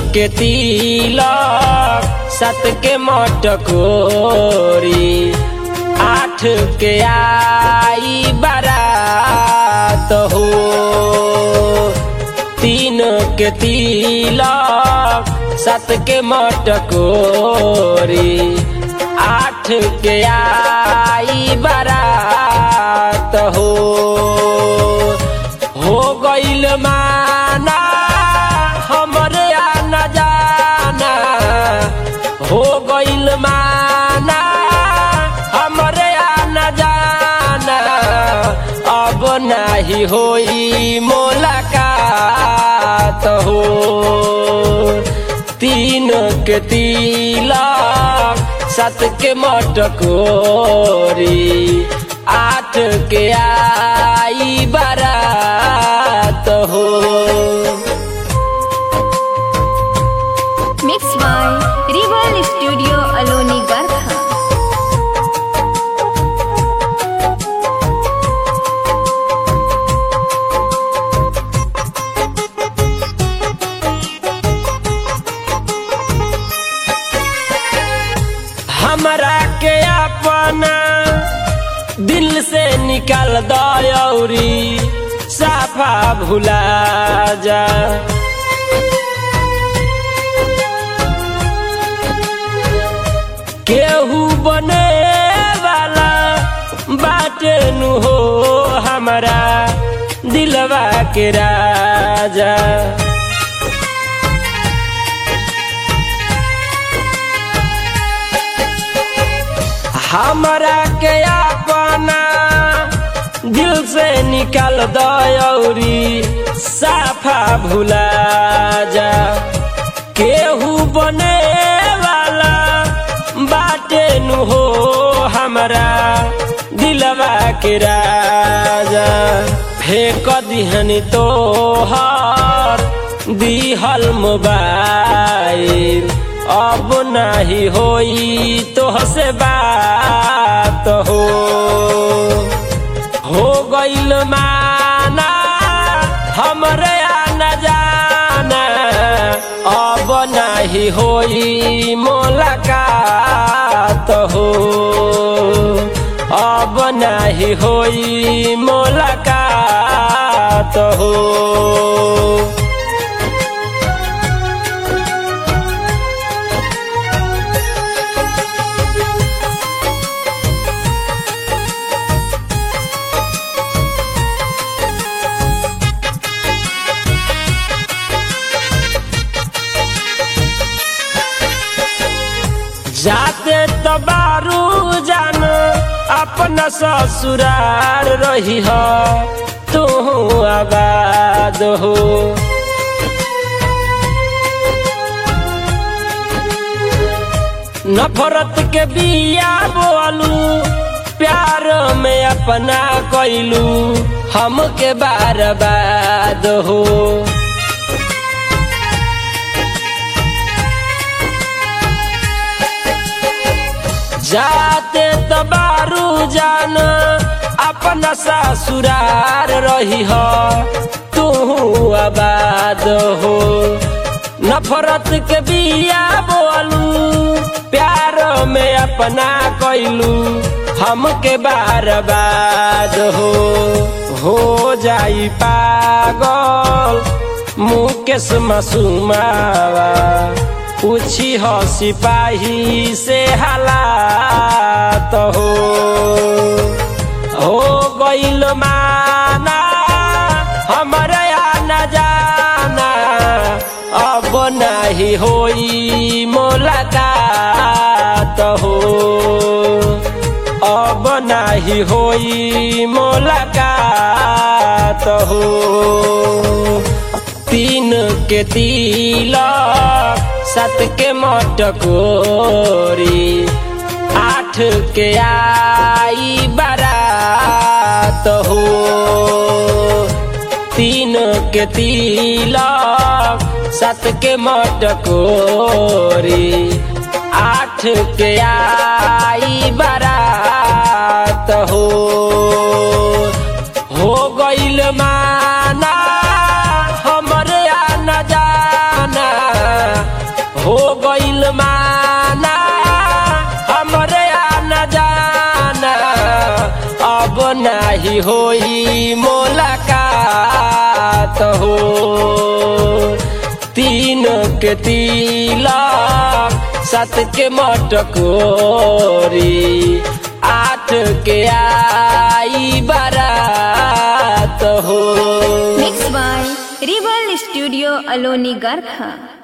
के तिलक सात के मटकोरी आठ के आई बारात हो तीन के तिलक सात के मटकोरी आठ के आई बारात हो हो गईल माना हमरे आना जाना हो गईल माना हमरे आना जाना अब नाही होई मुलाकात हो तीन के तिलक सात के मटकोरी आठ के आई बारात हो Mixed by Rival Studio Aloni Garkha. हमरा के अपना दिल से निकाल दौरी साफा भुला जा केहू बने वाला बाटे नु हो हमरा दिलवा के राजा हमरा के अपना दिल से निकाल दौरी साफा भुला जा केहू बने वाला बाटे नु हो हमरा दिलवा के राजा फेंक दिहनी तोहर दिहल मोबाइल अब नाही होई तोहसे बात हो हो गईल माना हमरे आना जाना अब नाही होई मुलाकात हो अब नाही होई मुलाकात हो जाते तो बारू जान अपना ससुरार रही हो तू आबाद हो नफरत के बिया बोलू प्यार में अपना कैलू हमके बार बाद हो जाते तबारू जान अपना ससुरार रही हो तू आबाद हो नफरत के बिया बोलू प्यार में अपना कैलू हमके बार बाद हो हो जाई पागल मुकेश मासूमावा पूछी हो सिपाही से हालात हो हो गईल माना हमरे आना जाना अब नहीं होई मुलाकात हो अब नहीं होई मुलाकात हो तीन के तिलक सात के मटकोरी आठ के आई बारात हो तीन के तिलक सात के मटकोरी आठ के आई बारात हो हो गईल माना हमरे आना जाना नाही होई मुलाकात हो तीन के तिलक सात के मटकोरी आठ के आई बारात हो Mixed by Rebel Studio Aloni Garkha.